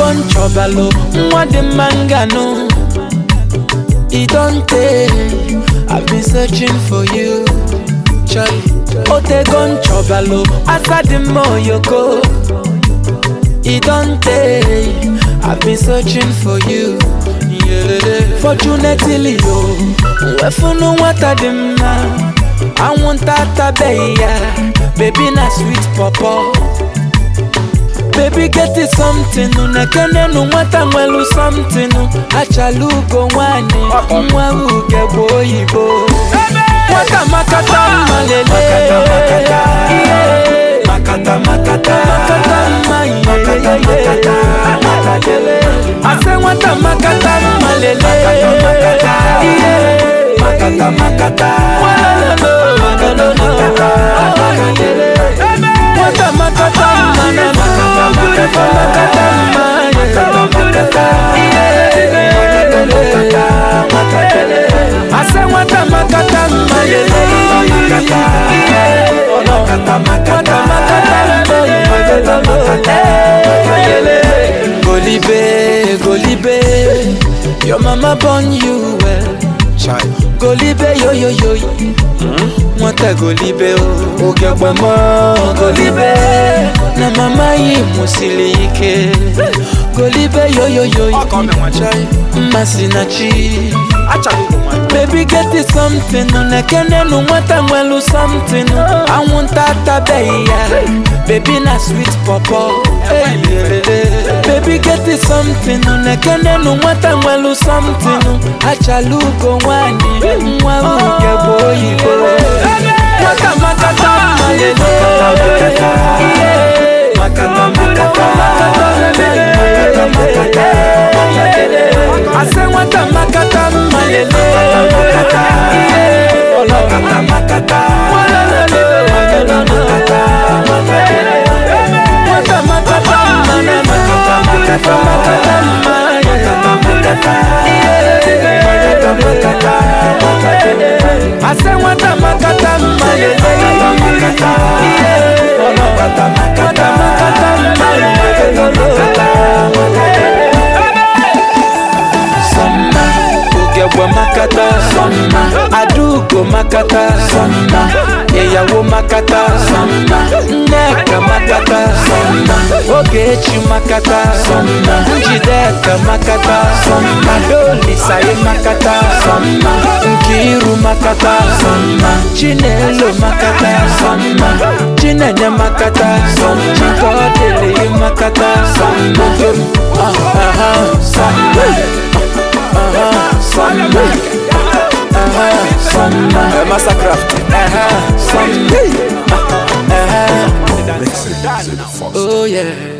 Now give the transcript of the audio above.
don chọbalụ nwa dị mma nganụ e don tey i been searching for you Charlie. otego nchọbalụ asa dị mma oyoko e don tey i been searching for you Yeah. fortunately o wefunu nwata dị mma anwụnta atabeghị ya bebi na sweet pọpọ Baby get it something nekenenu nwata nwelu something achala ugo nwanyị nwa uge bụ oyibo nwata makata mma lele ihe. Makata makata makata mma Makata, makata, makata. ihe ase nwata makata mma lele makata. ihe. Makata makata Walolo, walolo, makata, nwata makata mma na Makata, makata. makata mma Makata makata Makata makata ase nwata makata mma lele Makata Makata makata Makata makata Golibe, Golibe, your mama born you well. Golibe, yo yo yo, nwata Golibe o. Oge gbamo Golibe, na mama yi musili ike. Golibe, yo yo yo, mmasị na chi. Baby get it something nekenenu nwata nwelu something anwụnta atabeghị ya baby na sweet pọpọ baby get it something nekenenu nwata nwelu something achala ugo nwanyị nwa uge bụ oyibo nwata makata mma lele ihe. Makata makata Makata makata ase nwata makata mma lele ihe. Makata makata Nwata makata mma na Makata makata makata mma ase nwata makata mma lele ihe. Nwata makata mma Sọmma Ogebwe makata Sọmma Adaugo makata Sọmma Ìyàwó makata Sọmma Nneka makata Sọmma Ogechi makata Sọmma Njideka makata Sọmma Adolisaye makata Sọmma Nkiru makata Sọmma Chinelo makata Sọmma Chinenye makata Sọmma Chikodele makata Sọmma Ah, ah, ah, Sọmma Samba, uh-huh, samba, massacraft, uh-huh, samba, uh-huh. Oh yeah.